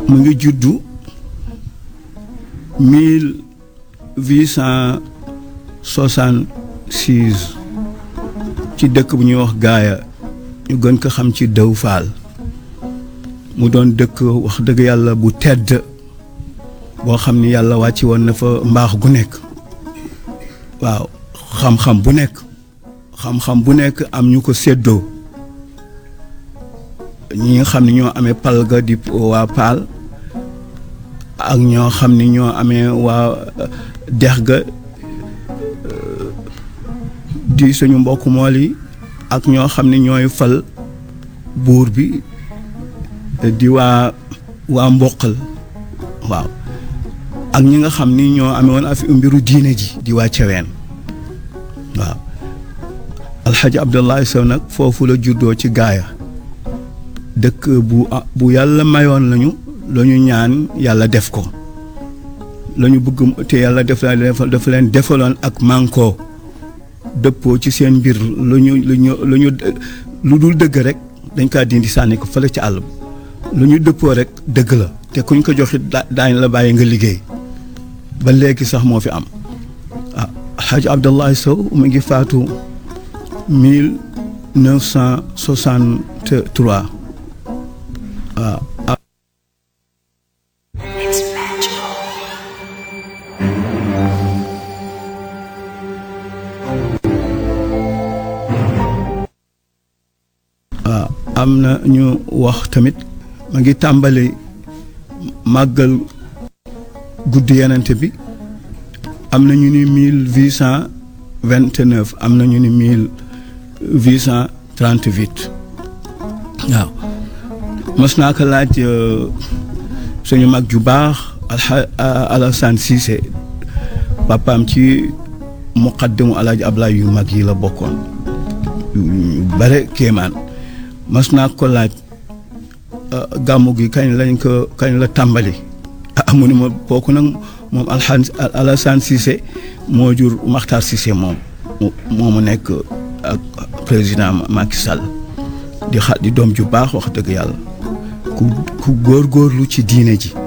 mu ngi juddu mille huit cent soixante six ci dëkk bu ñuy wax gaaya ñu gën ko xam ci dëw faal mu doon dëkk wax dëgg yàlla bu tedd boo xam ni yàlla wàcc woon na fa mbaax gu nekk waaw xam-xam bu nekk xam-xam bu nekk am ñu ko séddoo ñi nga xam ne ñoo amee pal ga di waa paal ak ñoo xam ni ñoo amee waa dex ga di suñu mbokk mool yi ak ñoo xam ne ñooy fal buur bi di waa waa mboqal waaw ak ñi nga xam ni ñoo amee woon afi mbiru diine ji di waa ceween waaw alxaji abdullahi sow nag foofu la juddoo ci gaaya dëkk bu bu yàlla mayoon lañu la ñu ñaan yàlla def ko la ñu bëgg te yàlla def dafa leen defaloon ak mànkoo dëppoo ci seen mbir lu ñu lu ñu lu ñu lu dul dëgg rek dañ kaa dindi sànni ko fële ci àll lu ñu dëppoo rek dëgg la te kuñ ko joxit daañ la bàyyi nga liggéey ba léegi sax moo fi am ah Hadj Abdallahi Sow mu ngi faatu mille neuf cent soixante trois waaw waaw am na ñu wax tamit ma ngi tàmbali màggal guddi yenente bi am na ñu ni mille huit cent vingt neuf am na ñu ni mille huit cent trente huit waaw mos naa ko laaj suñu mag ju baax alxa Alassane Cissé papaam ci muqaddimu alaaji Ablaay yu mag yi la bokkoon yu bare kéemaan mas naa ko laaj gàmmu gi kañ lañ ko kañ la tàmbali ah mu ni ma kooku nag moom alxan Alassane Cissé moo jur Makhtar Cissé moom moo mu nekk ak président Macky Sall di xa di doom ju baax wax dëgg yàlla ku ku góorgóorlu ci diine ji